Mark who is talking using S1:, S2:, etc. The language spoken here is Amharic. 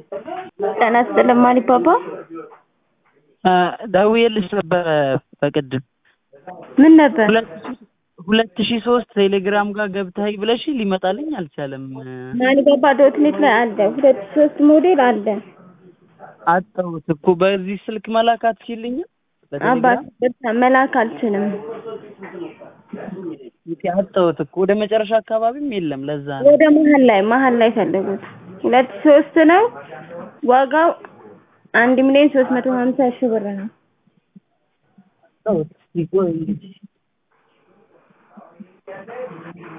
S1: ጤና ይስጥልኝ ማሪፓፓ
S2: ደውዬልሽ ነበረ በቅድም
S1: ምን ነበር?
S2: ሁለት ሺህ ሶስት ቴሌግራም ጋር ገብተህ ብለሽኝ ሊመጣልኝ አልቻለም።
S1: ማሪፓፓ ዶት ኔት ላይ አለ ሁለት ሺህ ሶስት ሞዴል አለ።
S2: አጣሁት እኮ በዚህ ስልክ መላክ አትችይልኝም?
S1: አባት በቃ መላክ አልችልም።
S2: አጣሁት እኮ ወደ መጨረሻ አካባቢም የለም። ለዛ ነው
S1: ወደ መሀል ላይ መሀል ላይ ፈለጉት። ሁለት ሺህ ሶስት ነው ዋጋው አንድ ሚሊዮን ሶስት መቶ ሀምሳ ሺህ ብር ነው።
S2: አጣሁት። ይቆይ እንግዲህ